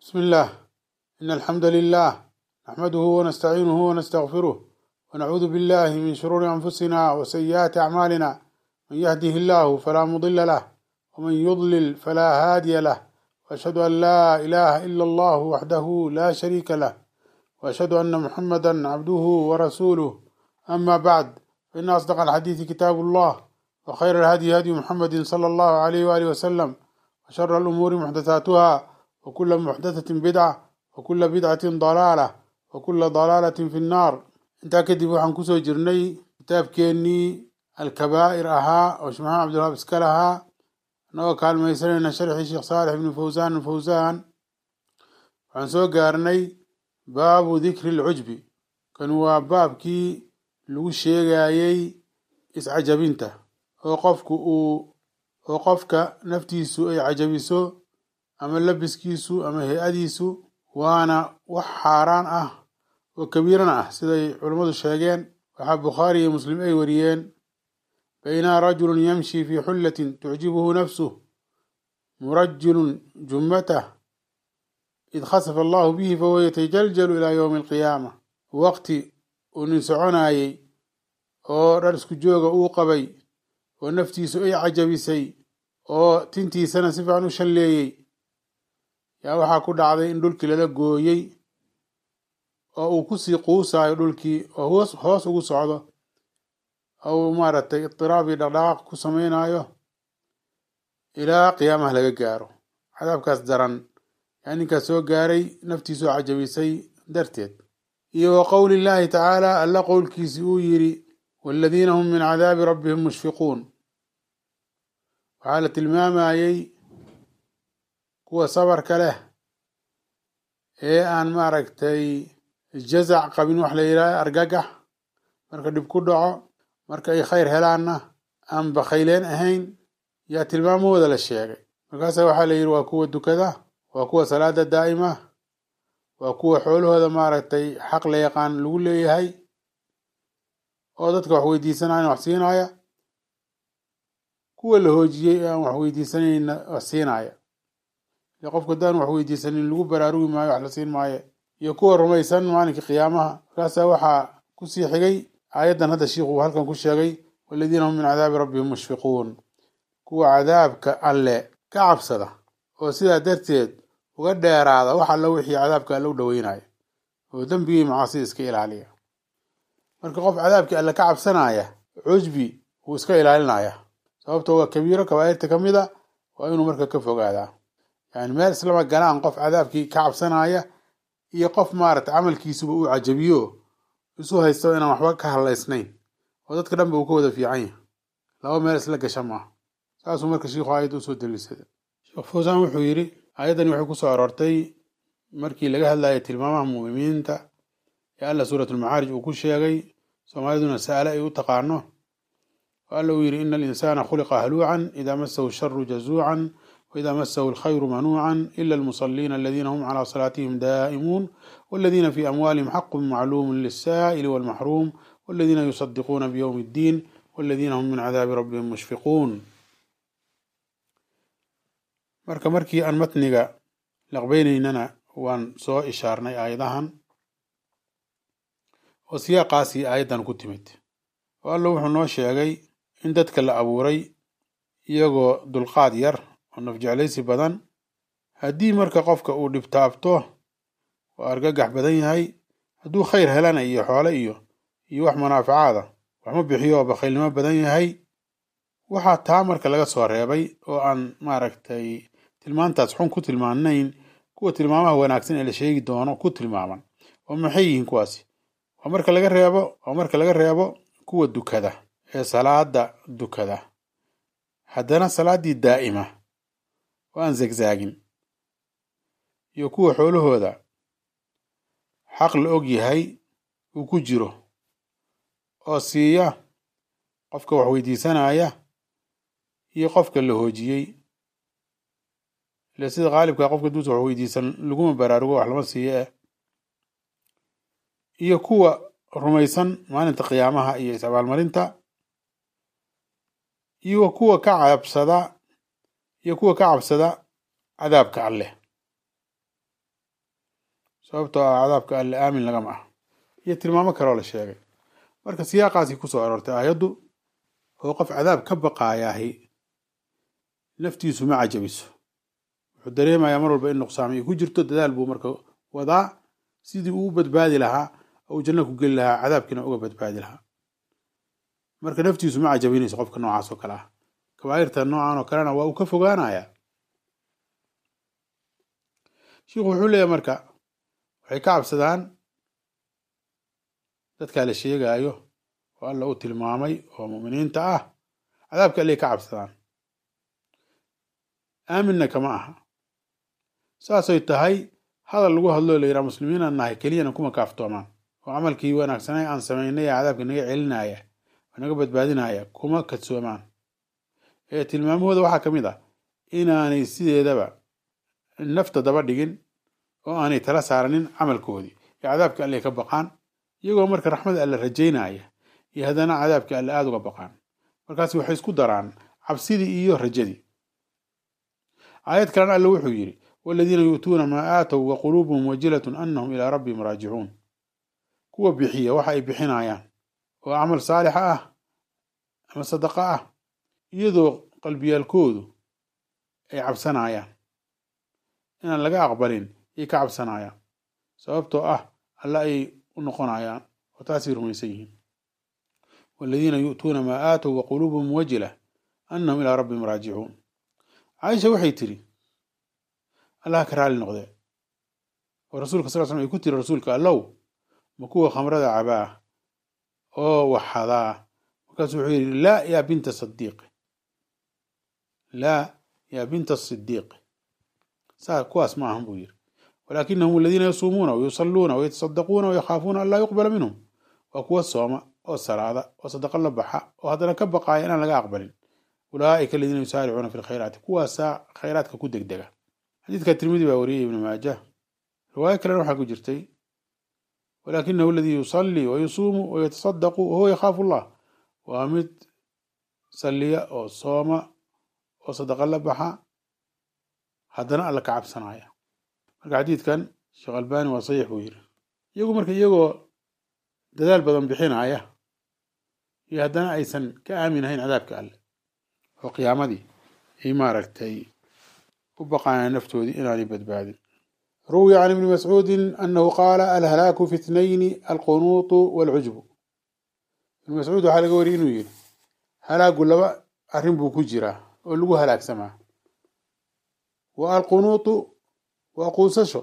بسم الله إن الحمد لله نحمده ونستعينه ونستغفره ونعوذ بالله من شرور أنفسنا وسيئات أعمالنا من يهده الله فلا مضل له ومن يضلل فلا هادي له وأشهد أن لا إله إلا الله وحده لا شريك له وأشهد أن محمدا عبده ورسوله أما بعد فإن أصدق الحديث كتاب الله وخير الهدي هدي محمد صلى الله عليه وآله وسلم وشر الأمور محدثاتها وكل محدثة بدعة وكل بدعة ضلالة وكل ضلالة في النار intaa kadib waxaan kusoo jirnay kitaabkeenii alkabaa'ir ahaa oo shmaxaan cabdilwahaab iska lahaa annagoo kaalmaysanayna sharxii sheekh saalix ibni fawsaan alfawsaan waxaan soo gaarnay baabu dikri lcujbi kan waa baabkii lagu sheegayey iscajabinta oo qofku uu oo qofka naftiisu ay cajabiso ama labiskiisu ama hay-adiisu waana wax xaaraan ah oo kabiirana ah siday culammadu sheegeen waxaa bukhaari iyo muslim ay wariyeen baynaa rajulun yamshi fii xullatin tucjibuhu nafsuh murajilun jummatah id khasafa allahu bihi fahuwa yatajaljalu ilaa yowmi alqiyaama waqti uu nin soconaayey oo dhar isku jooga uu qabay oo naftiisu ay cajabisay oo tintiisana si fiican u shalleeyey yaa waxaa ku dhacday in dhulkii lala gooyey oo uu kusii quusaayo dhulkii oo hoos hoos ugu socdo ou maaragtay idiraab iyo dhaqdhaqaaq ku samaynayo ilaa qiyaamaha laga gaaro cadaabkaas daran yaa ninkaas soo gaaray naftiisoo cajabisay darteed iyo wa qowli illaahi tacaala alla qowlkiisi uu yidhi waaladiina hum min cadaabi rabbihim mushfiquun waxaa la tilmaamayey kuwa sabarka leh ee aan maaragtay jazac qabin wax la yidhahdo argagax marka dhib ku dhaco marka ay khayr helaanna aan bakhayleen ahayn yaa tilmaamahooda la sheegay markaasa waxaa la yidhi waa kuwa dukada waa kuwa salaada daa'ima waa kuwa xoolahooda maaragtay xaq la yaqaan lagu leeyahay oo dadka wax weydiisanayna wax siinaya kuwa la hoojiyey ee aan wax weydiisanayna wax siinaya ile qofka haddaan wax weydiisanin lagu baraarugi maayo wax la siin maayo iyo kuwa rumaysan maalinka qiyaamaha markaasaa waxaa kusii xigay aayaddan hadda shiikhu uu halkan ku sheegay waladiina hum min cadaabi rabbihim mushfiquun kuwa cadaabka alle ka cabsada oo sidaa darteed uga dheeraada wax alla wixii cadaabka alle u dhoweynayo oo dembigii macaasida iska ilaaliya marka qof cadaabkii alle ka cabsanaya cujbi wuu iska ilaalinaya sababtoo waa kabiiro kabaa'irta ka mid a waa inuu marka ka fogaadaa yani meel islama galaan qof cadaabkii ka cabsanaya iyo qof maaragtay camalkiisuba uu cajabiyo isu haysto inaan waxba ka hadlaysnayn oo dadka dhanba uu ka wada fiican yahay laba meel isla gasha maaha saasuu marka shiikhu aayadda usoo daliisada sheekh fawsaan wuxuu yidhi aayaddani waxay kusoo aroortay markii laga hadlayay tilmaamaha mu'miniinta ee alla suuratulmacaarij uu ku sheegay soomaaliduna sa'ale ay u taqaano oo alla uu yidhi ina alinsaana khuliqa haluucan idaa masahu sharu jazuucan وإذا مسه الخير منوعا إلا المصلين الذين هم على صلاتهم دائمون والذين في أموالهم حق معلوم للسائل والمحروم والذين يصدقون بيوم الدين والذين هم من عذاب ربهم مشفقون marka markii aan matniga laqbaynaynana waan soo ishaarnay aayadahan oo siyaaqaasii aayaddan ku timid oo alla wuxuu noo sheegay in dadka la abuuray iyagoo dulqaad yar oo nafjeclaysi badan haddii marka qofka uu dhibtaabto oo argagax badan yahay hadduu khayr helana iyo xoole iyo iyo wax manaafacaada waxma bixiyo oo bakhaylnimo badan yahay waxaa taa marka laga soo reebay oo aan maaragtay tilmaantaas xun ku tilmaanayn kuwa tilmaamaha wanaagsan ee la sheegi doono ku tilmaaman oo maxay yihiin kuwaasi waa marka laga reebo waa marka laga reebo kuwa dukada ee salaada dukada haddana salaaddii daa'ima oo aan zegzaagin iyo kuwa xoolahooda xaq la og yahay uu ku jiro oo siiya qofka wax weydiisanaya iyo qofka la hoojiyey ile sida qaalibkaa qofka duusa wax weydiisan laguma baraarugo wax lama siiyo eh iyo kuwa rumaysan maalinta qiyaamaha iyo is-abaalmarinta iyo kuwa ka cabsada iyo kuwa ka cabsada cadaabka alleh sababtoo ah cadaabka alle aamin lagama ah iyo tilmaamo kaloo la sheegay marka siyaaqaasi kusoo aroortay aayaddu oo qof cadaab ka baqaayaahi naftiisu ma cajabiso wuxuu dareemayaa mar walba in nuqsaam ay ku jirto dadaal buu marka wadaa sidii uu u badbaadi lahaa oo uu janno ku geli lahaa cadaabkiina uga badbaadi lahaa marka naftiisu ma cajabinayso qofka noocaas oo kale ah kabaa'irta noocan oo kalena waa uu ka fogaanayaa shiikhu wuxuu leeyahay marka waxay ka cabsadaan dadkaa la sheegaayo oo alla uu tilmaamay oo mu'miniinta ah cadaabka allay ka cabsadaan aaminna kama aha saasay tahay hadal lagu hadloo la yidhaha muslimiinaan nahay keliyana kuma kaaftoomaan oo camalkii wanaagsanay aan samaynay ee cadaabka naga celinaya oo naga badbaadinaya kuma kadsoomaan ee tilmaamahooda waxaa ka mid ah inaanay sideedaba nafta daba dhigin oo aanay tala saaranin camalkoodii ee cadaabka alle ka baqaan iyagoo marka raxmada alle rajaynaya iyo haddana cadaabka alle aada uga baqaan markaas waxay isku daraan cabsidii iyo rajadii aayad kalena alle wuxuu yidhi waladiina yu'tuuna maa aatow wa quluubuhum wajilatun annahum ilaa rabbihim raajicuun kuwa bixiya waxa ay bixinayaan oo camal saalixa ah ama sadaqa ah iyadoo qalbiyaalkoodu ay cabsanayaan inaan laga aqbalin ay ka cabsanayaan sababtoo ah alla ay u noqonayaan oo taasay rumaysan yihiin waladiina yu'tuuna maa aatow wa quluubuhum wajila annahum ilaa rabbihim raajicuun caaisha waxay tiri allah ka raali noqdee oo rasuulka sal slam ay ku tiri rasuulka allow ma kuwa khamrada cabaa oo waxadaa markaasuu wuxuu yidhi laa yaa binta sadiiq laa yaa binta sidiiq saa kuwaas ma ahan buu yidhi walaakinahum aladiina yasuumuuna wayusalluuna wayatasaddaquuna wayakhaafuuna an laa yuqbala minhum waa kuwa sooma oo salaada oo sadaqa la baxa oo haddana ka baqaaya inaan laga aqbalin ulaa'ika aladiina yusaaricuuna fi lkhayraati kuwaasaa khayraadka ku degdega xadiidka tirmidi baa wariyay ibnu maajah riwaayo kalena waxaa ku jirtay walaakinahu aladii yusallii wayusuumu wayatasadaqu wahuwa yakhaafu allah waa mid salliya oo sooma oo sadaqa la baxa haddana alla ka cabsanaya marka xadiidkan sheekh albani waa saxiix buu yiri iyagu marka iyagoo dadaal badan bixinaya iyo haddana aysan ka aaminahayn cadaabka alle oo qiyaamadii ay maaragtay u baqaayaan naftoodii inaanay badbaadin ruwiya can ibni mascuudin annahu qaala alhalaaku fi itnayni alqunuutu waalcujbu ibni mascuud waxaa laga wariyay inuu yidhi halaagu laba arrin buu ku jiraa oo lagu halaagsamaa wa alqunuutu waa quusasho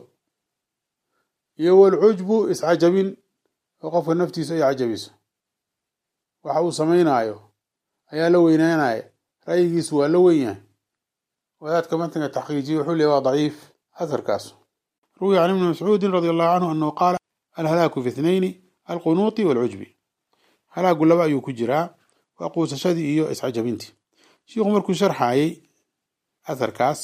iyo waalcujbu iscajabin oo qofka naftiisu ay cajabiso waxa uu samaynaayo ayaa la weynaanaya ra'yigiisu waa la wen yahay wadaadka matniga taxqiijiye wuxuu leeya waa daciif asarkaas ruwiya can ibni mascuudin radi allahu canhu annahu qaala alhalaaku fi ithnayni alqunuuti waalcujbi halaagu laba ayuu ku jiraa waa quusashadii iyo iscajabintii shiikhu markuu sharxaayey asarkaas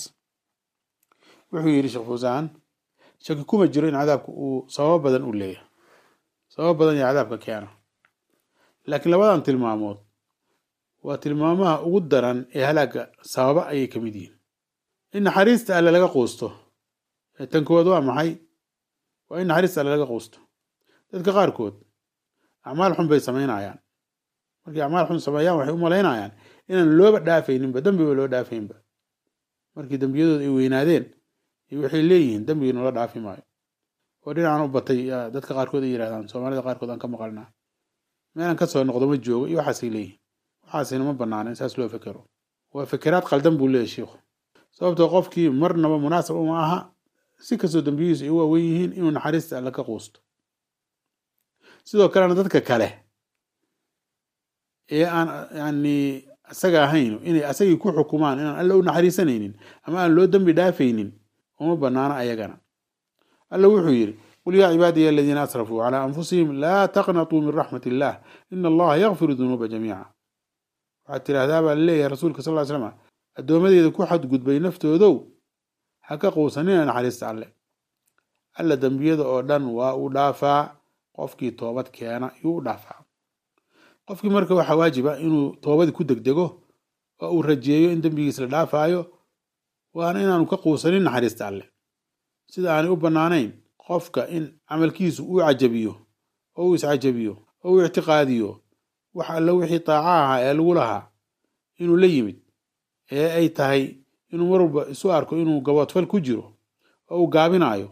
wuxuu yidhi sheekh fuusaan shaki kuma jiro in cadaabka uu sababo badan u leeyahay sababo badan yaa cadaabka keena laakiin labadan tilmaamood waa tilmaamaha ugu daran ee halaaga sababa ayay ka mid yihiin in naxariista alle laga quusto tan koowaad waa maxay waa in naxariista alle laga quusto dadka qaarkood acmaal xun bay samaynayaan markay acmaal xun sameeyaan waxay u malaynayaan inaan looba dhaafayninba dembiba loo dhaafaynba markii dembiyadooda ay weynaadeen waxay leeyihiin dembigii noola dhaafi maayo oo dhinacan u batay dadka qaarkood ay yidhahdaan soomaalida qaarkood aan ka maqalnaa meelaan ka soo noqdo ma joogo iyo waxaasay leeyihin waxaasina ma banaana in saas loo fekero waa fekeraad qaldan buu leeyahy shiikhu sababtoo qofkii marnaba munaasab uma aha si kastoo dembiyihiisu ay u waawen yihiin inuu naxariista alle ka quusto sidoo kalena dadka kale ee aan yani isaga ahayn inay asagii ku xukumaan inaan alle u naxariisanaynin ama aan loo dembi dhaafaynin uma banaana ayagana alla wuxuu yidhi qul yaa cibaadiya aladiina asrafuu calaa anfusihim laa taqnatuu min raxmat illah ina allaha yakfiru dunuuba jamiica waxaad tidhaahdaa baa laleeyahay rasuulka sal ly slam addoomadeeda ku xadgudbay naftoodow ha ka quusanina naxariista alle alla dembiyada oo dhan waa uu dhaafaa qofkii toobad keena yuu u dhaafaa qofkii marka waxaa waajiba inuu toobadii ku degdego oo uu rajeeyo in dembigiis la dhaafaayo waana inaanu ka quusanin naxariista alle sida aanay u bannaanayn qofka in camalkiisu uu cajabiyo oo uu iscajabiyo oo uu ictiqaadiyo wax alla wixii taaca ahaa ee lagu lahaa inuu la yimid ee ay tahay inuu mar walba isu arko inuu gaboodfal ku jiro oo uu gaabinayo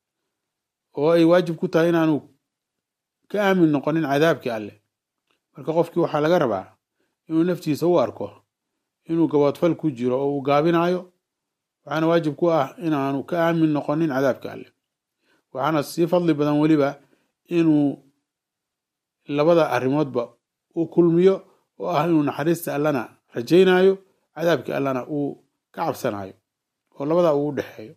oo ay waajib ku tahay inaanu ka aamin noqonin cadaabkii alleh marka qofkii waxaa laga rabaa inuu naftiisa u arko inuu gaboodfal ku jiro oo uu gaabinayo waxaana waajib ku ah inaanu ka aamin noqonin cadaabka alleh waxaana sii fadli badan weliba inuu labada arrimoodba uu kulmiyo oo ah inuu naxariista allana rajaynayo cadaabkii allana uu ka cabsanayo oo labada uu u dhexeeyo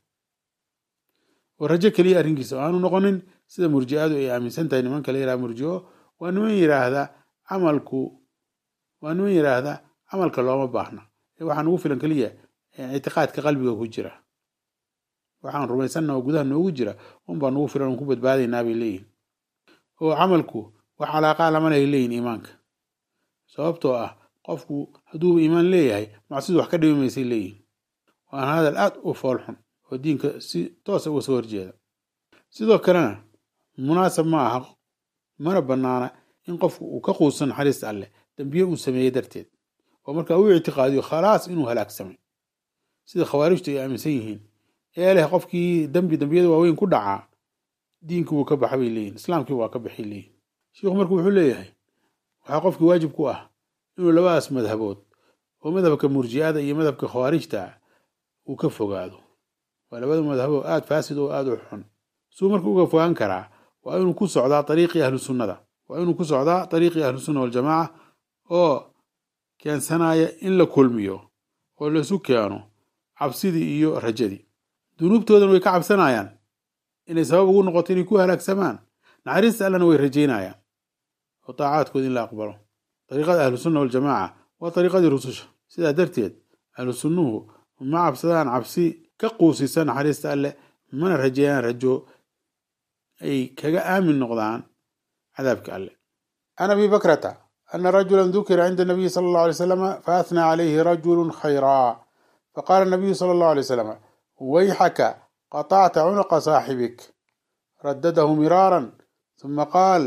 oo rajo keliya arrinkiisa oo aanu noqonin sida murji'adu ay aaminsan tahay nimanka la yidhaha murji'o waa niman yidhaahda camalku waa niman yidhaahda camalka looma baahna ee waxaa nugu filan keliya ictiqaadka qalbiga ku jira waxaan rumaysanna oo gudaha noogu jira unbaa nugu filan oon ku badbaadaynaa bay leeyihin oo camalku wax calaaqaa lama lehay leeyihin iimaanka sababtoo ah qofku hadduuba iimaan leeyahay macsidu wax ka dhimi maysay leeyihin waana hadal aad u foolxun oo diinka si toosa uga soo horjeeda sidoo kalena munaasab ma aha mana bannaana in qofku uu ka quusan naxariista alleh dambiye uu sameeyey darteed oo markaa uu ictiqaadiyo khalaas inuu halaagsamay sida khawaarijtu ay aaminsan yihiin ee leh qofkii dembi dembiyada waaweyn ku dhacaa diinkii wuu ka baxa bay leeyihin islaamkii waa ka baxay leeyihin shiikhu marka wuxuu leeyahay waxaa qofkii waajib ku ah inuu labadaas madhabood oo madhabka murji'ada iyo madhabka khawaarijta uu ka fogaado waa labada madhabo aad faasid oo aad u xun suu marka uga fogaan karaa waa inuu ku socdaa ariiqii ahlu sunnada waa inuu ku socdaa ariiqii ahlu sunna waljamaaca oo keensanaya in la kulmiyo oo laisu keeno cabsidii iyo rajadii dunuubtoodan way ka cabsanayaan inay sabab ugu noqoto inay ku halaagsamaan naxariista allana way rajaynayaan oo taacaadkooda in la aqbalo dariiqada ahlu sunna waljamaaca waa dariiqadii rususha sidaa darteed ahlu sunnuhu ma cabsadaan cabsi ka quusisa naxariista alleh mana rajeeyaan rajo ay kaga aamin noqdaan cadaabka alleh can abi bakrata ana rajula dukira cinda nabiyi sala allahu alay slam faathnaa calayhi rajulu khayraa faqala nabiyu sala allahu alay slam wayxaka qطعت عنق صاحبك ردده مرارا ثم قال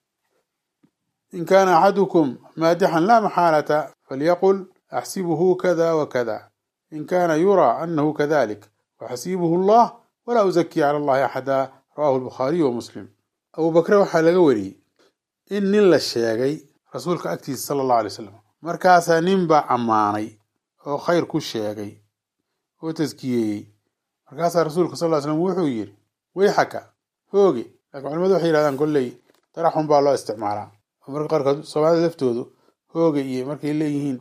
إن كان أحدكم مادحا لا محالة فليقل أحسبه كذا وكذا إن كان يرى أنه كذلك وحسيبه الله ولا أزكي على الله أحدا رواه البخاري ومسلم أبو بكر waxaa laga wariyey in nin la sheegay rasuulka agtiisa sala allahu alay wasalam markaasaa nin baa ammaanay oo khayr ku sheegay oo taskiyeeyey markaasaa rasuulka sal ly slam wuxuu yidhi wayxaka hooge laakiin culimadu waxay yihahdaan kolley taraxun baa loo isticmaalaa oo marka qaarkood soomaalida laftoodu hooge iyo markay leeyihiin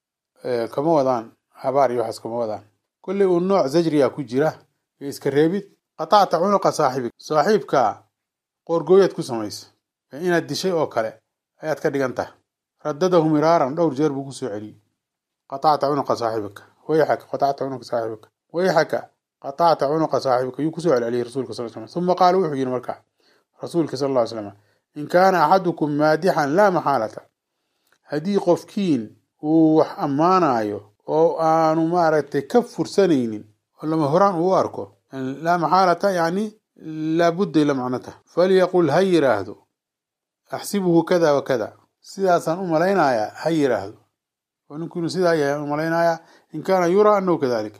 kama wadaan habaar iyo waxaas kama wadaan kolley uu nooc zajriya ku jira iyo iska reebid qatacta cunuqa saaxibig saaxiibka qoorgooyaad ku samaysa inaad dishay oo kale ayaad ka dhigan tahay radadahu miraaran dhowr jeer buu kusoo celiyey qatacta cunuqa saaxibika wayxaka qatacta cunuqa saaxibika wayxaka qatacta cunuqa saaxibika yuu kusoo celceliyey rasuulka sal slam uma qaala wuxuu yidhi markaa rasuulka sal ll ly slam in kaana axadukum maadixan laa maxaalata haddii qofkiin uu wax ammaanayo oo aanu maaragtay ka fursanaynin oo lama horaan uu arko laa maxaalata yani laabudday la macnata falyaqul ha yiraahdo axsibuhu kada wa kada sidaasaan u malaynayaa ha yiraahdo oo ninku inuu sidaa yahay u malaynayaa in kaana yuraa anahu kadalik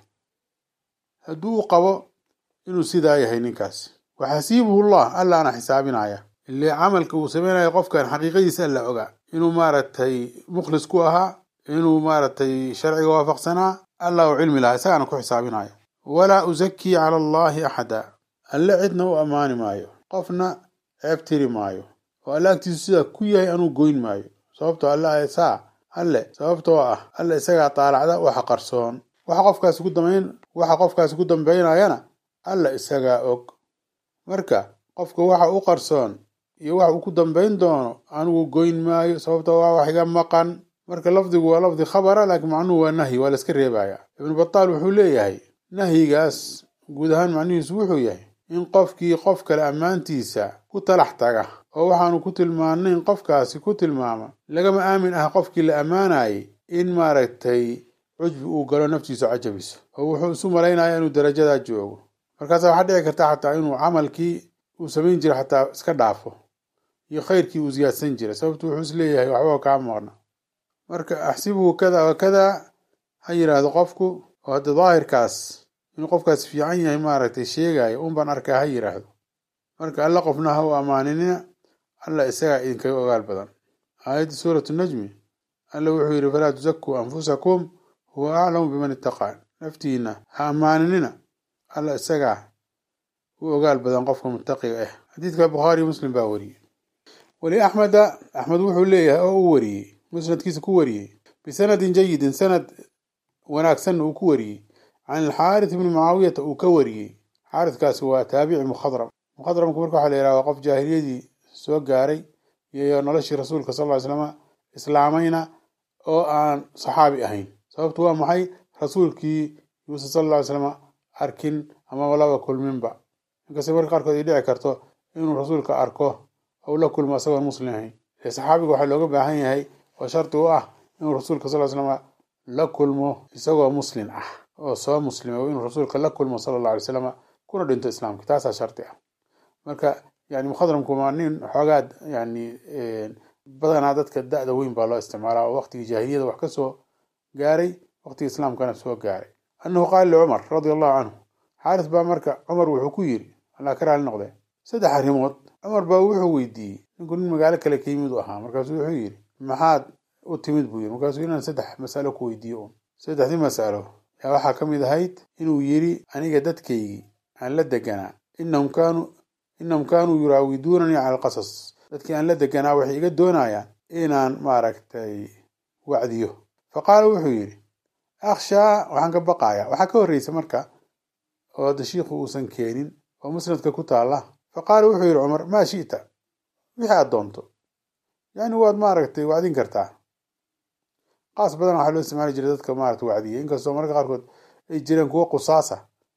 hadduu u qabo inuu sidaa yahay ninkaasi waxasiibuhu llah allaana xisaabinaya ile camalka uu sameynaya qofkan xaqiiqadiisa alla ogaa inuu maaragtay mukhlis ku ahaa inuu maaragtay sharciga waafaqsanaa allah u cilmi lahaa isagaana ku xisaabinaya walaa usakii cala allahi axada alle cidna u ammaani maayo qofna ceeb tiri maayo oo alle agtiisu sidaa ku yahay anuu goyn maayo sababtoo alle saa alle sababtoo ah alle isagaa taalacda waxa qarsoon waxa qofkaasi ku dambayn waxa qofkaasi ku dambaynayana alla isagaa og marka qofka waxa u qarsoon iyo waxa uu ku dambayn doono anigu goyn maayo sababtoo waa wax iga maqan marka lafdigu waa lafdi khabara laakiin macnuhu waa nahyi waa la iska reebaya ibnu bataal wuxuu leeyahay nahyigaas guud ahaan macnihiisu wuxuu yahay in qofkii qof kale ammaantiisa ku talax taga oo waxaanu ku tilmaanayn qofkaasi ku tilmaama lagama aamin ah qofkii la ammaanayay in maaragtay cujbi uu galo naftiisu cajabiso oo wuxuu isu malaynaya inuu darajadaa joogo markaasa waxaa dhici karta xataa inuu camalkii uu samayn jira xataa iska dhaafo iyo khayrkii uu siyaadsan jiray sababtu wuxuu is leeyahay waxba kaa maqna marka axsibuhu kada wa kada ha yidhaahdo qofku oo hadda daahirkaas inuu qofkaas fiican yahay maaragtay sheegayo un baan arkaa ha yidhaahdo marka alla qofna ha u ammaaninina alla isagaa idinkaga ogaal badan aayadda suuratu najmi alla wuxuu yidhi falaa tusakuu anfusakum huwa aclamu biman ittaqaa naftiina ha ammaaninina alla isagaa u ogaal badan qofka muttaqiga ah xadiidka bukhaariyo muslim baa wariyey weli axmeda axmed wuxuu leeyahay oo u wariyey musnadkiisa ku wariyey bisanadin jayidin sanad wanaagsanna uu ku wariyey can alxaaris ibni mucaawiyata uu ka wariyey xaaridkaasi waa taabici mukhadram mukhadramku marka waxaa la yidhaha waa qof jaahiliyadii soo gaaray iyo noloshii rasuulka sal ly slama islaamayna oo aan saxaabi ahayn sababtu waa maxay rasuulkii yuuse sal ly slama arkin ama laba kulminba inkastay marka qaarkood ay dhici karto inuu rasuulka arko ou la kulmo isagoon muslim ahayn ee saxaabiga waxaa looga baahan yahay oo shardi u ah inuu rasuulka sal slama la kulmo isagoo muslim ah oo soo muslima inuu rasuulka la kulmo sala alla alay slama kuna dhinto islaamka taasaa shardi ah marka yani mukhadramku waa nin xoogaad yani badanaa dadka da-da weyn baa loo isticmaalaa oo waqtigii jaahiliyada wax ka soo gaaray waqtigii islaamkana soo gaaray annahu qaala licumar radia allahu canhu xaaris baa marka cumar wuxuu ku yiri allaa ka raali noqdee saddex arrimood cumar baa wuxuu weydiiyey ninku nin magaalo kale ka yimid u ahaa markaasuu wuxuu yidhi maxaad u timid buu yiri markaasuu inaan saddex masalo ku weydiiyo un saddexdii masalo yaa waxaa ka mid ahayd inuu yidhi aniga dadkaygii aan la deganaa inahum kaanuu inahum kaanuu yuraawiduunanii cala alqasas dadkii aan la deganaa waxay iga doonayaan inaan maaragtay wacdiyo fa qaala wuxuu yidhi akhshaa waxaan ka baqayaa waxaa ka horreysa marka oo hadda shiikhu uusan keenin oo musnadka ku taalla fa qaala wuxuu yidhi cumar maa shi'ta wixii aad doonto yani waad maaragtay wacdin kartaa qaas badan waxaa loo isticmaali jiray dadka maarata wacdiya inkastoo mararka qaarkood ay jireen kuwo qusaasa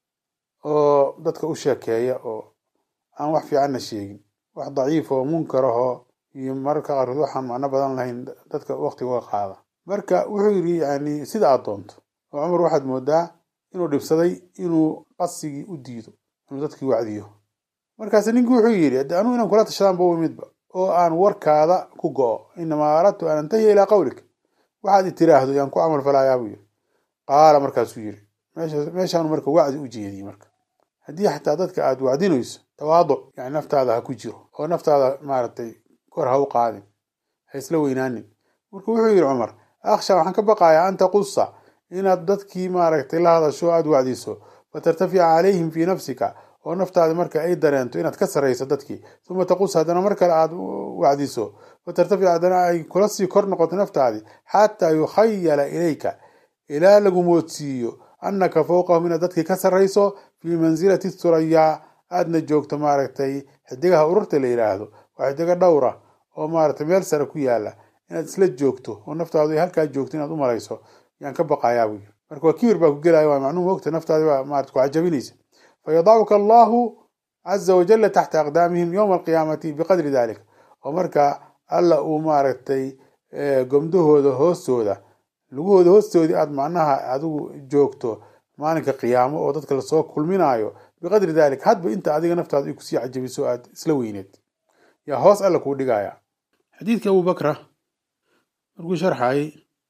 oo dadka u sheekeeya oo aan wax fiicanna sheegin wax daciif oo munkar ahoo iyo mararka qaarkood waxaan macno badan lahayn dadka waqtiga qaada marka wuxuu yidhi yani sida aad doonto oo cumar waxaad moodaa inuu dhibsaday inuu qasigii u diido inuu dadkii wacdiyo markaas ninkii wuxuu yidhi ade anugu inaan kula tashadaan ba midba oo aan warkaada ku go-o inamaa aradtu an antahiya ilaa qawlik waxaad i tiraahdo yaan ku camal falaayaa buu yiri qaala markaasuu yiri meeshaanu marka wacdi u jeediyey marka haddii xataa dadka aad wacdinayso tawaaduc yani naftaada ha ku jiro oo naftaada maaragtay kor ha u qaadin ha isla weynaanin marka wuxuu yidhi cumar akhsha waxaan ka baqayaa an taqusa inaad dadkii maaragtay la hadasho aad wacdiso fatartafica calayhim fii nafsika oo naftaada marka ay dareento inaad ka sarrayso dadkii uma taqus haddana mar kale aad wacdiso fatartafic haddana ay kula sii kor noqoto naftaadii xataa yukhayala ilayka ilaa lagu moodsiiyo annaka fowqahum inaad dadkii ka sarrayso fii mansilati thurayaa aadna joogto maaragtay xidigaha ururta la yidhaahdo waa xidigo dhowra oo maaragtay meel sare ku yaala inaad isla joogto oo naftaadu ay halkaa joogto inaad u malayso yaan ka baqayaa buu yiri marka waa kibir baa ku gelaya waa macnuu mogta naftaadi baa maarata ku cajabinaysa fayadacuka allahu caza wajala taxta aqdaamihim yowma alqiyaamati biqadri dalik oo marka alla uu maaragtay gomdahooda hoostooda lugahooda hoostoodii aad macnaha adigu joogto maalinka qiyaamo oo dadka lasoo kulminaayo biqadri dalik hadba inta adiga naftaada ay kusii cajabiso aad isla weyneed yaa hoos alla kuu dhigaya xadiidka abu bakra markuu sharxayay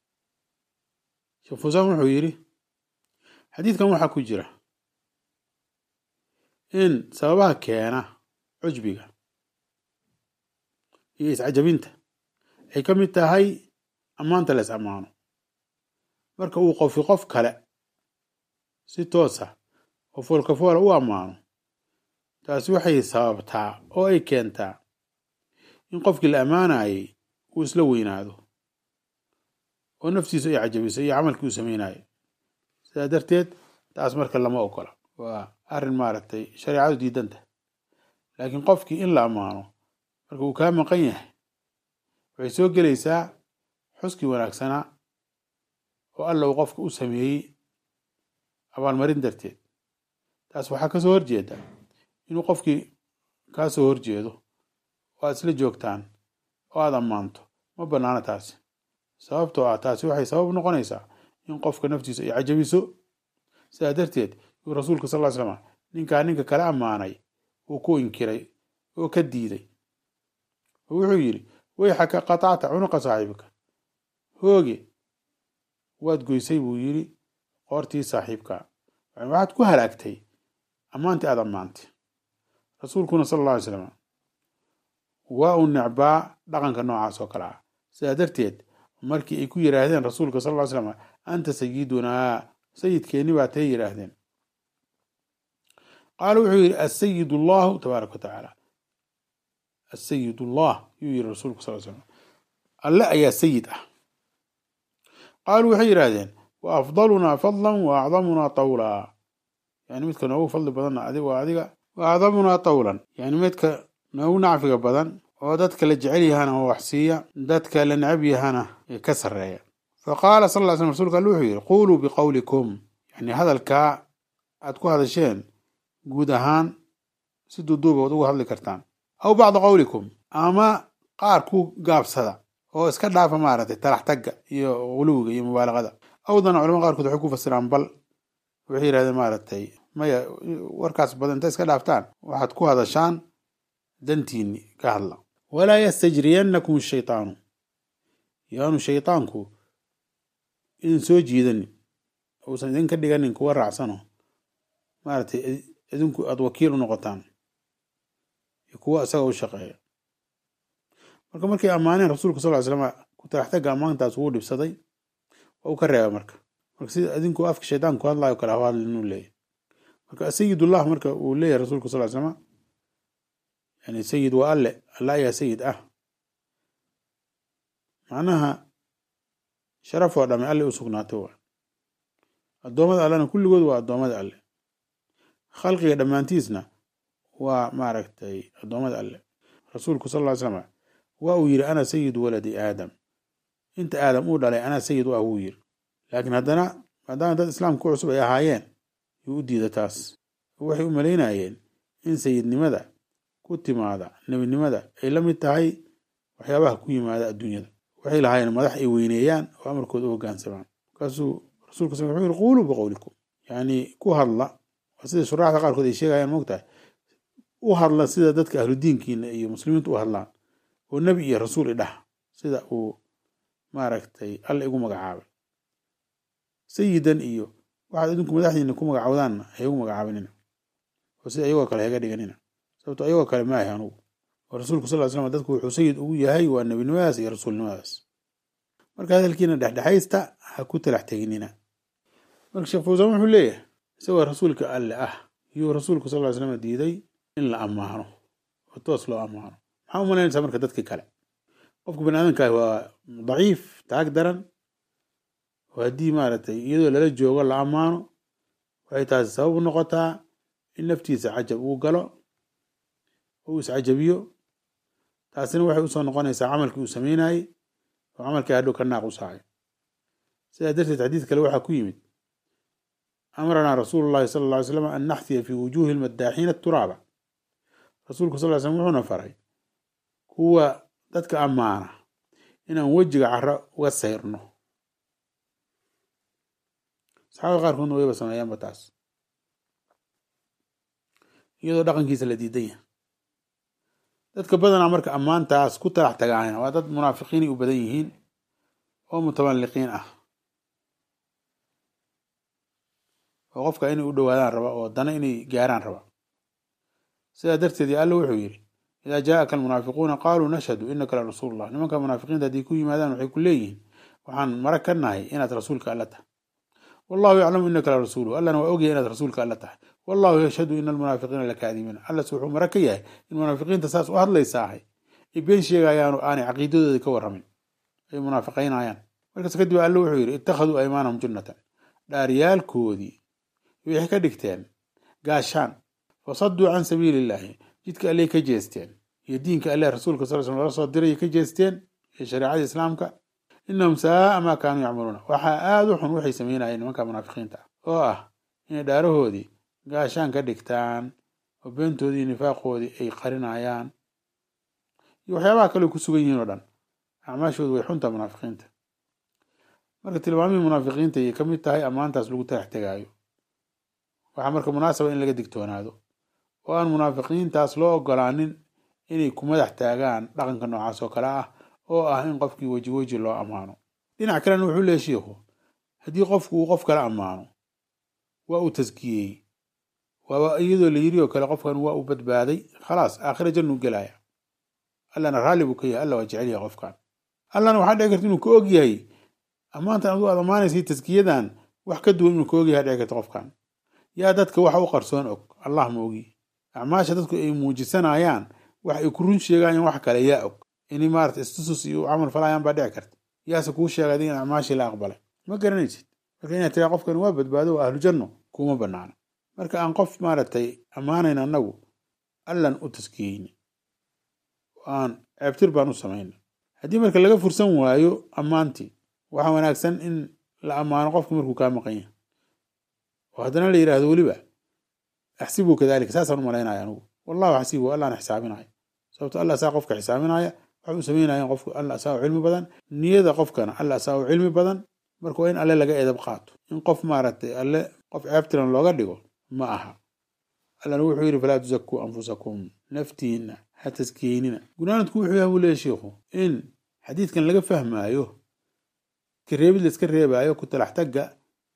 sheekh fusaan wuxuu yidhi xadiidkan waxaa ku jira in sababaha keena cujbiga iyo iscajabinta ay ka mid tahay ammaanta la is ammaano marka uu qofi qof kale si toosa oo foolkafoola u ammaano taasi waxay sababtaa oo ay keentaa in qofkii la ammaanayay uu isla weynaado oo naftiisu ay cajabiso iyo camalkii uu samaynayo sidaa darteed taas marka lama ogola waa arrin maaragtay shareecadu diidanta laakiin qofkii in la ammaano marka uu kaa maqan yahay waxay soo gelaysaa xuskii wanaagsanaa oo alla uu qofka u sameeyey abaalmarin darteed taas waxaa ka soo horjeeda inuu qofkii kaa soo horjeedo oo aad isla joogtaan oo aad ammaanto ma bannaano taasi sababtoo ah taasi waxay sabab noqonaysaa in qofka naftiisa ay cajabiso sidaa darteed yuu rasuulka sal ly slam ninkaa ninka kala ammaanay uu ku inkiray oo ka diiday oo wuxuu yidhi wayxaka qatacta cunuqa saaxiibka hooge waad goysay buu yidhi qoortii saaxiibka waxaad ku halaagtay ammaantii aad ammaantay rasuulkuna sala alla alay slam waa uu necbaa dhaqanka noocaas oo kale ah sidaa darteed markii ay ku yidhaahdeen rasuulka sal ly slam anta sayidunaa sayidkeenni baa tay yidhaahdeen qaala wuxuu yidhi asayid allahu tabaaraka wa tacaala asayid allah yuu yidhi rasuulku sal slam alle ayaa sayid ah qaaluu waxay yidhaahdeen wa afdalunaa fadlan wa acdamunaa tawlaa yani midka noogu fadli badanna adig waa adiga wa acdamunaa tawlan yani midka noogu nacfiga badan oo dadka la jecel yahana oo wax siiya dadka la necab yahana ka sarreeya fa qaala sal ly slm rsulka alle wuxuu yidhi quuluu biqowlikum yani hadalkaa aad ku hadasheen guud ahaan si duuduuba waad ugu hadli kartaan aw bacda qowlikum ama qaar ku gaabsada oo iska dhaafa maaragtay talax tagga iyo guluwiga iyo mubaalaqada awdana culamada qaarkood waxay ku fasiraan bal waxay yidhahdeen maaragtay maya warkaas badan inta iska dhaaftaan waxaad ku hadashaan dantiini ka hadla walaa yastajriyannakum shaytaanu yaanu shaytaanku idin soo jiidanin uusan idinka dhiganin kuwa raacsano maaragtay idinku aada wakiil u noqotaan iyo kuwa isaga u shaqeeya marka markay ammaaneen rasuulka sal ly slam ku talaxtaga ammaantaas wuu dhibsaday waa uu ka reeba marka marka sida idinku afka shaytaan ku hadlayo kale ha hadlin inuu leeyahy marka sayidullah marka uu leeyahay rasuulka sal ly slama yani sayid waa alle alle ayaa sayid ah macnaha sharaf oo dhame alle u sugnaatay waa addoommada allena kulligood waa addoommada alle khalqiga dhammaantiisna waa maaragtay addoommada alle rasuulku sal ly slama waa uu yidhi ana sayidu waladi aadam inta aadam uu dhalay anaa sayid u ah wuu yidhi laakiin haddana maadaama dad islaamka cusub ay ahaayeen yuu u diida taas waxay u malaynayeen in sayidnimada ku timaada nebinimada ay la mid tahay waxyaabaha ku yimaada adduunyada waxay lahaayeen madax ay weyneeyaan oo amarkooda u hoggaansamaan markaasuu rasulka sal wuxuu yiri quuluu biqowlikum yacni ku hadla sida shuraaxda qaarkood ay sheegayaan moogtahay u hadla sida dadka ahludiinkiina iyo muslimiintu u hadlaan oo nebi iyo rasuul idhah sida uu maaragtay alla igu magacaabay sayidan iyo waxaad idinku madaxdiina ku magacawdaanna ha igu magacaabinina oo sida ayagoo kale haga dhiganina sababto ayagoo kale maahay anugu oo rasuulku sal ly slam dadku wuxuu sayid ugu yahay waa nebinimadaas iyo rasuulnimadaas marka hadalkiina dhexdhexaysta ha ku talax teginina marka sheekh fawsaan wuxuu leeyahay isagoo rasuulka alle ah iyuu rasuulku sal ly slam diiday in la ammaano oo toos loo ammaano maxaa u malaynaysaa marka dadkii kale qofka bani aadamkaah waa daciif taag daran oo haddii maaragtay iyadoo lala joogo la ammaano waxay taasi sabab u noqotaa in naftiisa cajab uu galo oo uu iscajabiyo taasina waxay usoo noqonaysaa camalkii uu sameynayey oo camalkii hadhow ka naaq u saacay sidaa darteed xadiid kale waxaa ku yimid amranaa rasuulu llahi sala alla ly slam an naxfiya fii wujuuhi lmaddaaxiina turaaba rasuulku sal ly slam wuxuuna faray kuwa dadka ammaana inaan wejiga caro uga sayrno saxaabada qaarkoodna wayba sameeyaanba taas iyadoo dhaqankiisa la diidan yahay dadka badanaa marka ammaantaas ku talax tagaana waa dad munaafiqiinay u badan yihiin oo mutamalliqiin ah oo qofka inay u dhowaadaan raba oo dana inay gaaraan raba sidaa darteed ya alla wuxuu yidhi idaa jaa'aka almunaafiquuna qaaluu nashhadu inaka la rasuulullah nimanka munaafiqiinta haddii ku yimaadaan waxay ku leeyihiin waxaan mara ka nahay inaad rasuulka alla tahay wallahu yaclamu inaka la rasuuluhu allana waa ogyahay inaad rasuulka alla tahay wallahu yashhadu ina almunaafiqiina lakaadibiin allas wuxuu mara ka yahay in munaafiqiinta saas u hadlaysa ahay ay been sheegayaanu aanay caqiidadooda ka warramin ay munaafiqaynayaan markaas kadib alle wuxuu yidhi ittakhaduu aymaanahum junnatan dhaaryaalkoodii waxay ka dhigteen gaashaan fasaduu can sabiili illaahi jidka alley ka jeesteen iyo diinka alleh rasuulka sal slam lala soo diray ka jeesteen iyo shareecadii islaamka inahum saaa maa kaanuu yacmaluuna waxaa aada u xun waxay sameynayeen nimanka munaafiqiinta ah oo ah inay dhaarahoodii gaashaan ka dhigtaan oo beentoodii iyo nifaaqoodii ay qarinayaan iyo waxyaabaha kale ku sugan yihiin oo dhan acmaashoodu way xunta munaafiqiinta marka tilmaamihii munaafiqiinta ayay ka mid tahay ammaantaas lagu talax tegaayo waxaa marka munaasaba in laga digtoonaado oo aan munaafiqiintaas loo ogolaanin inay ku madax taagaan dhaqanka noocaas oo kale ah oo ah in qofkii weji weji loo ammaano dhinac kalena wuxuu leeyahy shiikhu haddii qofku uu qof kala ammaano waa uu taskiyey waaba iyadoo la yiri oo kale qofkan waa uu badbaaday khalaas aakhira jannuu gelaya allana raalli buu ka yahay alla waa jecel yahay qofkan allana waxaa dhici karta inuu ka og yahay ammaantan aduu aad ammaanaysay taskiyadan wax ka duwan inuu ka og yahay dhici karta qofkan yaa dadka waxa u qarsoon og allah ma ogi acmaasha dadku ay muujisanayaan wax ay ku run sheegayaan wax kale yaa og inay maarata istusus iyo camal falayaan baa dhici karta yaase kuu sheegay adiga in acmaashii la aqbalay ma garanaysid marka inaad tiraa qofkan waa badbaado waa ahlu janno kuma banaana marka aan qof maaragtay ammaanayn annagu allan u taskiyeyna aan ceebtir baan u samayna haddii marka laga fursan waayo ammaantii waxaa wanaagsan in la ammaano qofka markuu kaa maqan yahay oo haddana la yidhaahdo weliba axsibu kadalika saasaan u malaynaya anugu wallahu axsibu allaan xisaabinaya sababto allah saa qofka xisaabinaya waxa uu sameynaya qofku alla saa u cilmi badan niyada qofkana alla saa u cilmi badan marka waa in alle laga edab qaato in qof maaragtay alle qof ceebtiran looga dhigo ma aha allana wuxuu yidhi falaa tusakuu anfusakum naftiina ha taskiyeynina gunaanadku wuxuu yahay buu leeyahy shiikhu in xadiidkan laga fahmaayo kareebid la iska reebaayo ku talax tagga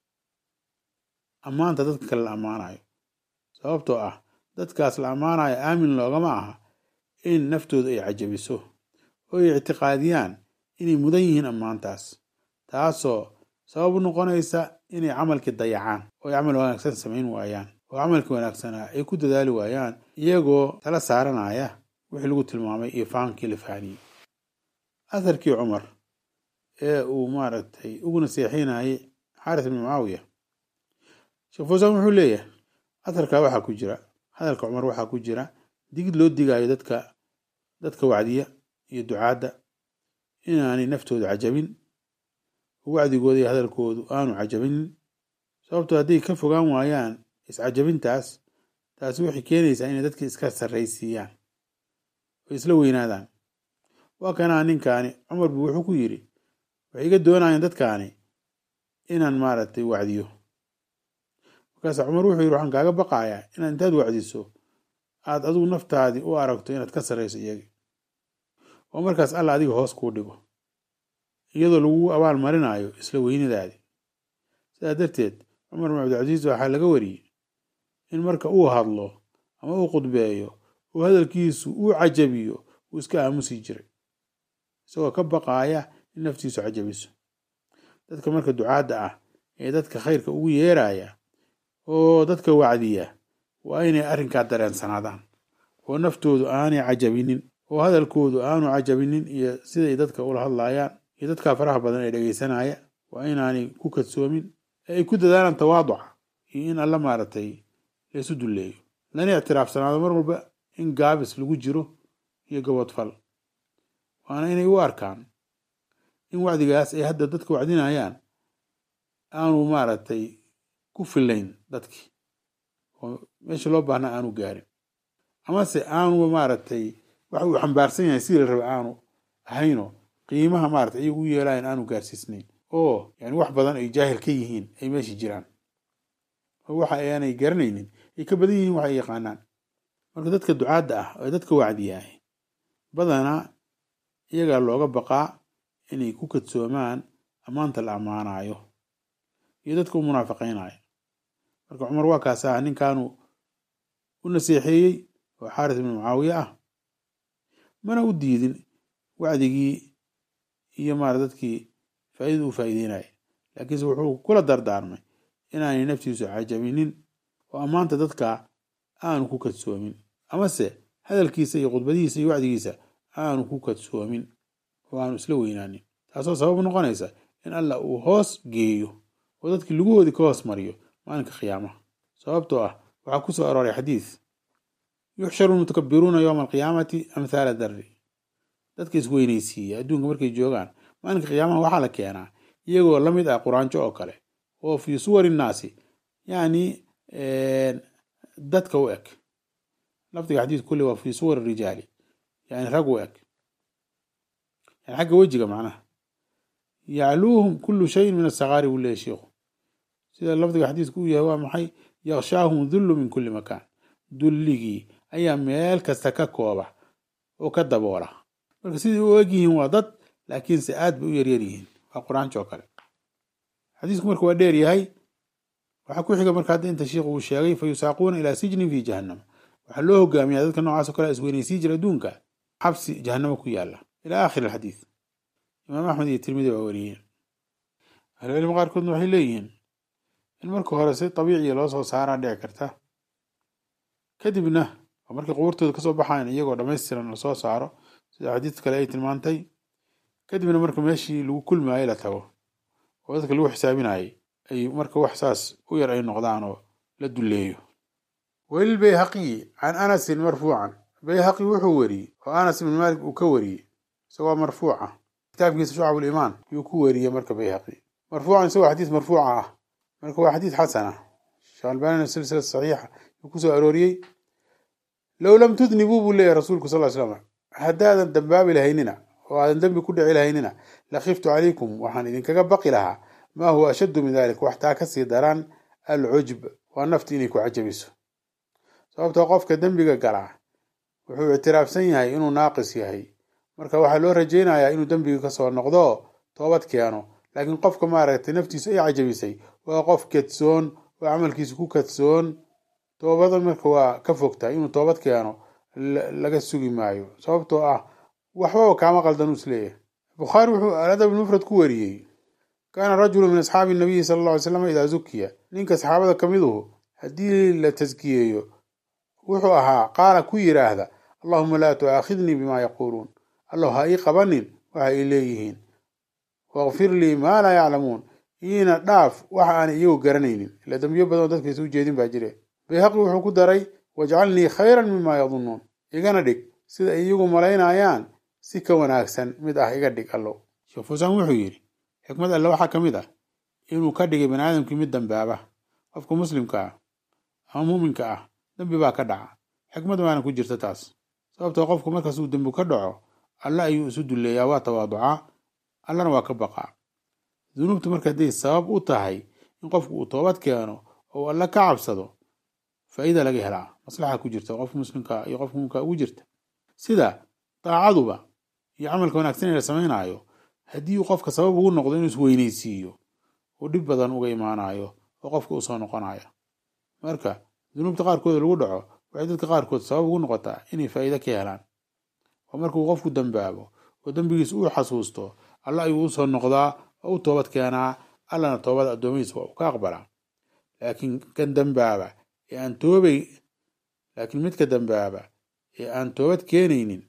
ammaanta dadka kale la ammaanayo sababtoo ah dadkaas la ammaanayo aamin loogama aha in naftooda ay cajabiso oo ay ictiqaadiyaan inay mudan yihiin ammaantaas taasoo sabab u noqonaysa inay camalkii dayacaan oo ay camal wanaagsan samayn waayaan oo camalkii wanaagsanaa ay ku dadaali waayaan iyagoo tala saaranaya wixii lagu tilmaamay iyo fahankii la fahaniyey atharkii cumar ee uu maaragtay ugu naseexinayay xaaris ibni mucaawiya sheekh fawsaan wuxuu leeyahay atharkaa waxaa ku jira hadalka cumar waxaa ku jira digid loo digaayo dadka dadka wacdiya iyo ducaadda inaanay naftooda cajabin wacdigooda iyo hadalkoodu aanu cajabinin sababtoo hadday ka fogaan waayaan iscajabintaas taasi waxay keenaysaa inay dadka iska sarraysiiyaan oo isla weynaadaan waa kanaa ninkaani cumar buu wuxuu ku yidhi waxay iga doonayaan dadkaani inaan maaragtay wacdiyo markaas cumar wuxuu yidhi waxaan kaaga baqayaa inaad intaad wacdiso aad adigu naftaadii u aragto inaad ka sarrayso iyagi oo markaas alla adiga hoos kuu dhigo iyadoo lagu abaal marinayo isla weynadaadii sidaa darteed cumar bin cabdilcasiis waxaa laga wariyey in marka uu hadlo ama uu khudbeeyo oo hadalkiisu uu cajabiyo uu iska aamusi jiray isagoo ka baqaaya in naftiisu cajabiso dadka marka ducaadda ah ee dadka khayrka ugu yeeraya oo dadka wacdiya waa inay arrinkaa dareensanaadaan oo naftoodu aanay cajabinin oo hadalkoodu aanu cajabinin iyo siday dadka ula hadlayaan iyo dadkaa faraha badan ee dhegaysanaya waa inaanay ku kadsoomin ee ay ku dadaalaan tawaaduca iyo in alla maaragtay laysu dulleeyo lana ictiraafsanaado mar walba in gaabis lagu jiro iyo gabodfal waana inay u arkaan in wacdigaas ay hadda dadka wacdinayaan aanu maaragtay ku filayn dadkii oo meesha loo baahnaa aanu gaarin amase aanu maaragtay waxa uu xambaarsan yahay sidii la raba aanu ahayno qiimaha maarata iyagu u yeelayan aanu gaarsiisnayn oo yani wax badan ay jaahil ka yihiin ay meesha jiraan oo waxa aanay garanaynin ay ka badan yihiin waxa ay yaqaanaan marka dadka ducaadda ah ee dadka wacdiyaah badanaa iyagaa looga baqaa inay ku kadsoomaan ammaanta la ammaanayo iyo dadka u munaafiqaynayo marka cumar waa kaas ah ninkaanu u naseexeeyey oo xaaris ibnu mucaawiye ah mana u diidin wacdigii iyo maara dadkii faaidada u faa'iideynaya laakiinse wuxuu kula dardaarmay inaanay naftiisu cajabinin oo ammaanta dadka aanu ku kadsoomin amase hadalkiisa iyo khudbadihiisa iyo wacdigiisa aanu ku kadsoomin oo aanu isla weynaanin taasoo sabab noqonaysa in allah uu hoos geeyo oo dadkii luguhoodii ka hoos mariyo maalinka qiyaamaha sababtoo ah waxaa ku soo arooray xadiid yuxsharu lmutakabiruuna yowma alqiyaamati amthaala darri dadka isweynaysiiya adduunka markay joogaan maalinka qiyaamaha waxaa la keenaa iyagoo la mid ah quraanjo oo kale oo fii suwari nnaasi yacni dadka u eg lafdiga xadiid kulli waa fii suwari rijaali yani rag u eg yani xagga wejiga macnaha yacluuhum kullu shayin min asakaari buu leeyahy sheikhu sida lafdiga xadiidku u yahay waa maxay yakshaahum dullu min kulli makaan dulligii ayaa meel kasta ka kooba oo ka daboola marka sidai u eg yihiin waa dad laakiinse aad bay u yaryar yihiin waa qur-aanka oo kale xadiisku marka waa dheer yahay waxaa ku xiga marka hadda inta sheikhu uu sheegay fa yusaaquuna ilaa sijnin fi jahannam waxaa loo hogaamiyaa dadka noocaas o kale isweynaysii jira adduunka xabsi jahannamo ku yaala ilaa aakhir alxadiid imaam axmed iyo tirmidi baa wariyeen ahlucilmi qaarkoodna waxay leeyihiin in marka hore si dabiiciya loo soo saaraa dhici karta kadibna oo markay qubuurtooda kasoo baxayan iyagoo dhammaystiran lasoo saaro sida xadiid kale ay tilmaantay kadibna marka meeshii lagu kulmaayay la tago oo dadka lagu xisaabinayay ay marka wax saas u yar ay noqdaan oo la dulleeyo welil bayhaqiyi can anasin marfuucan bayhaqi wuxuu weriyey oo anas ibn maalik uu ka wariyey isagoo marfuuca kitaabkiisa shucab limaan yuu ku weriyey marka bayhaqi marfuucan isagoo xadiis marfuuca ah marka waa xadiis xasana sheekh albanina silsila saxiixa yuu kusoo arooriyey low lam tudnibuu buu leeyahy rasuulku sal slam haddaadan dambaabi lahaynina oo aadan dembi ku dhici lahaynina lakhiftu calaykum waxaan idinkaga baqi lahaa maa huwa ashaddu min dalik waxtaa kasii daraan alcujb waa nafti inay ku cajabiso sababtoo qofka dembiga galaa wuxuu ictiraafsan yahay inuu naaqis yahay marka waxaa loo rajaynayaa inuu dembiga kasoo noqdo toobad keeno laakiin qofka maaragtay naftiisu ay cajabisay waa qof kadsoon oo camalkiisu ku kadsoon toobada marka waa ka fogtahay inuu toobad keeno laga sugi maayo sababtoo ah waxbaba kaama qaldan uu isleeyahay bukhaari wuxuu aladab mufrad ku wariyey kaana rajulu min asxaabi nabiyi sala alla alay slam idaa zukiya ninka saxaabada ka miduhu haddii la taskiyeeyo wuxuu ahaa qaala ku yidhaahda allahuma laa tu'aakhidnii bimaa yaquuluun allow ha ii qabanin waxa ay leeyihiin wakfir lii maa laa yaclamuun iina dhaaf waxa aanay iyagu garanaynin ila dambiyo badanoo dadkaysa u jeedin baa jire bayhaqi wuxuu ku daray wajcalnii khayran mima yadunnuun igana dhig sida ay iyagu malaynayaan si ka wanaagsan mid ah iga dhig allow sheekh fuusaan wuxuu yidhi xikmad alle waxaa ka mid ah inuu ka dhigay bani aadamkii mid dambaaba qofka muslimka ah ama muuminka ah dembi baa ka dhaca xikmad waana ku jirta taas sababtoo qofku markaas uu dembi ka dhaco alle ayuu isu dulleeyaa waa tawaaducaa allana waa ka baqaa dunuubtu marka hadday sabab u tahay in qofku uu toobad keeno oo alle ka cabsado faa'iida laga helaa maslaxa ku jirta qofka muslimka iyo qofka muumka ugu jirta sida daacaduba iyo camalka wanaagsan ee la samaynaayo haddii uu qofka sabab ugu noqdo inuu isweynaysiiyo uu dhib badan uga imaanayo oo qofka uu soo noqonayo marka dunuubta qaarkooda lagu dhaco waxay dadka qaarkood sabab ugu noqotaa inay faa'iide ka helaan oo markuu qofku dambaabo oo dembigiis uu xasuusto alla ayuu u soo noqdaa oo u toobad keenaa allana toobada addoomihiisa waa uu ka aqbalaa laakiin kan dambaaba ee aan toobay laakiin midka dambaaba ee aan toobad keenaynin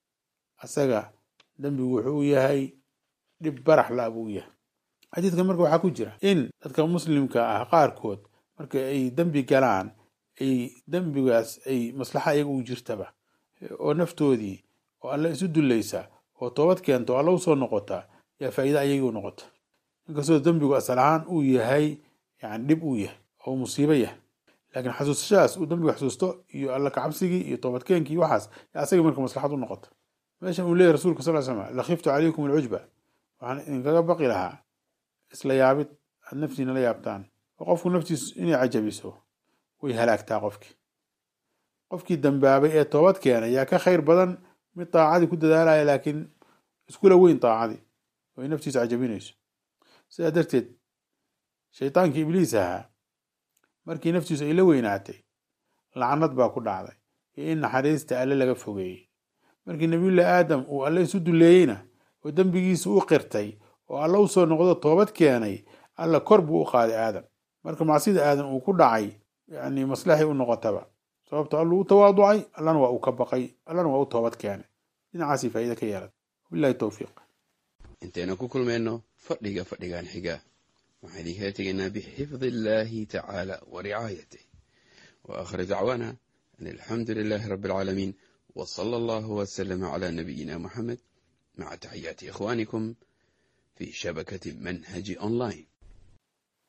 asaga dembigu wuxuu u yahay dhib barax la buu yahay xadiidkan marka waxaa ku jira in dadka muslimka ah qaarkood marka ay dembi galaan ay dembigaas ay maslaxa iyaga u jirtaba oo naftoodii oo alle isu dullaysa oo toobad keenta oo alle usoo noqota yaa faa'iida ayagii u noqota inkastoo dembigu asal ahaan uu yahay yani dhib uu yahay oo musiibo yahay laakiin xasuusashadaas uu dembiga xasuusto iyo alla kacabsigii iyo toobadkeenkii iyo waxaas yaa asagii marka maslaxad u noqota meeshan uu leeyahy rasulka sal slam lakhiftu calaykum alcujba waxaan idinkaga baqi lahaa isla yaabid aad naftiina la yaabtaan oo qofku naftiisu inay cajabiso way halaagtaa qofkii qofkii dambaabay ee toobad keenay yaa ka khayr badan mid daacadii ku dadaalaya laakiin iskula weyn daacadii oo ay naftiisu cajabinayso sidaa darteed shaydaankii ibliis ahaa markii naftiisu ay la weynaatay lacnad baa ku dhacday iyo in naxariista alle laga fogeeyey markii nabiyullahi aadam uu alle isu dulleeyeyna oo dembigiisa u qirtay oo alle usoo noqdo toobad keenay alla kor buu u qaaday aadam marka macsida aadam uu ku dhacay yani maslaxay u noqotaba sababto alluu u tawaaducay allana waa uu ka baqay allana waa u toobad keenay dhinacaasii faa'iida ka yeelata wabillahi towfiiq intaynu ku kulmayno fadhiga fadhigan xiga waxaan idinkala tegaynaa bixifdi illaahi tacaala wa ricaayatih wa aakhir dacwaana an alxamdu lilaahi rabbi alcaalamiin wa sala allahu wasalama calaa nabiyina muxamed maca taxiyaati ikhwaanikum fi shabakati manhaji online